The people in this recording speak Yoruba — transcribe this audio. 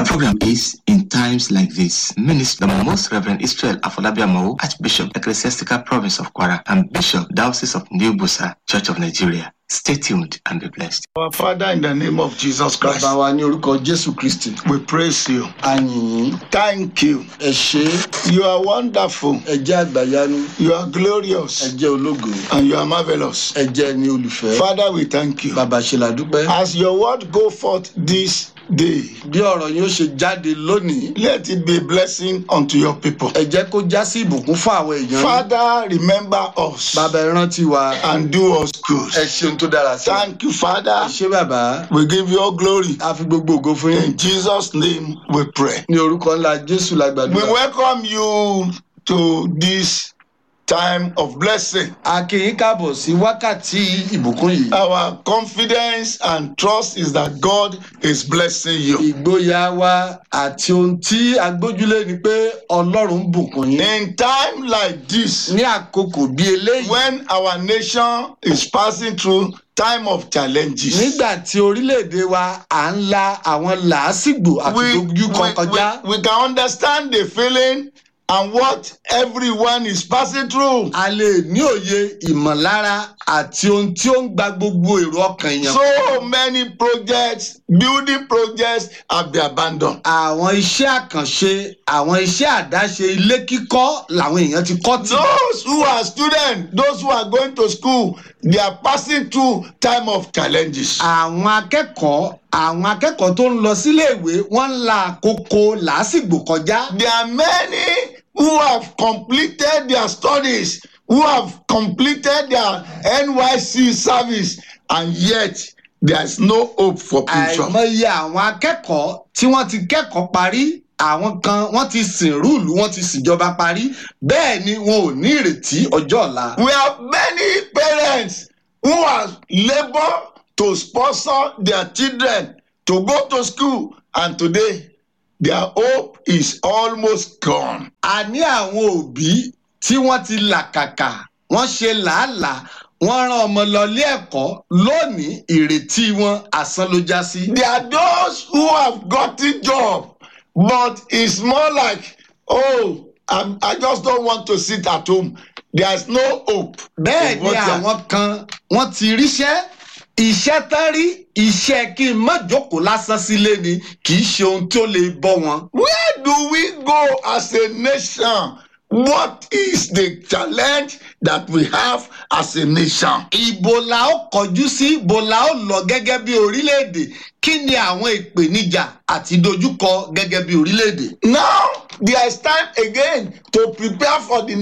The program is In Times Like This. Minister the Most Reverend Israel Afolabiamo, Archbishop, Ecclesiastical Province of Kwara, and Bishop, Diocese of New Busa, Church of Nigeria. Stay tuned and be blessed. Our Father, in the name of Jesus Christ, bàbá wa ní orúkọ jésù kristi we praise you. àyìnyín Thank you. ẹ ṣe é, You are wonderful. ẹ jẹ́ àgbàyanu You are ẹ glorious. jẹ́ ológo And you are marvelous. ẹ jẹ́ ní olùfẹ́ Father, we thank you. bàbá ṣe làdúpẹ́ As your word go forth this day, bí ọ̀rọ̀ yóò ṣe jáde lónìí let it be a blessing unto your people. ẹ jẹ́ kó já sí ìbùkún fún àwọn èèyàn yín. Father, remember us bàbá ẹ rántí wa and do us good. ẹ ṣeun tó dára sí wa. Thank you, ẹ Father. ṣe bàbá We give you all glory. a fi gbogbo ògo fún yín In Jesus' name we pray. ní orúkọ ńlá jésù la We gbàdúrà welcome you to this time of blessing. a kí yín káàbọ̀ sí wákàtí ìbùkún yìí Our confidence and trust is that God is blessing you. ìgboyà wa àti ohun tí a gbójúlé ni pé ọlọ́run ń bùkún yín In time like this, ní àkókò bí eléyìí when our nation is passing through time of challenges, nígbà tí orílẹ̀-èdè wa à ń la àwọn làásìgbò àti we, we, dojúkọ kọjá we, we can understand the feeling and what everyone is passing through. a lè ní òye ìmọ̀lára àti ohun tí ó ń gba gbogbo èrò ọkàn èèyàn. So many projects, building projects have been abandoned. àwọn iṣẹ́ àkànṣe àwọn iṣẹ́ àdáṣe ilé kíkọ́ làwọn èèyàn ti kọ́ tì. Those who are students, those who are going to school, they are passing through time of challenges. àwọn akẹ́kọ̀ọ́ àwọn akẹ́kọ̀ọ́ tó ń lọ síléèwé wọ́n ń la àkókò làásìgbò kọjá. There are many who have completed their studies, who have completed their NYC service, and yet there is no hope for future. àìmọye àwọn akẹ́kọ̀ọ́ tí wọ́n ti kẹ́kọ̀ọ́ parí àwọn kan wọ́n ti sìn rúùlù wọ́n ti sìnjọba parí bẹ́ẹ̀ ni wọn ò ní ìrètí ọjọ́ ọ̀la. We have many parents who have labored to sponsor their children to go to school, and today their hope is almost gone. a ní àwọn òbí tí wọ́n ti làkàkà wọ́n ṣe làálàá wọ́n rán ọmọ lọ ilé ẹ̀kọ́ lónìí ìrètí wọn àsán ló já sí. There are those who have gotten job, but it's more like, oh, I'm, I just don't want to sit at home. There's no hope. bẹ́ẹ̀ in ni what they are- àwọn kan wọ́n ti ríṣẹ́ iṣẹ́ tán rí iṣẹ́ kí n má jókòó lásán sílé ni kì í ṣe ohun tí ó lè bọ́ wọn. Where do we go as a nation? What is the challenge that we have as a nation? ibo la ó kọjú sí ibo la ó lọ gẹ́gẹ́ bí orílẹ̀-èdè kí ni àwọn ìpèníjà àti dojúkọ gẹ́gẹ́ bí orílẹ̀-èdè. Now, there is time again to prepare for the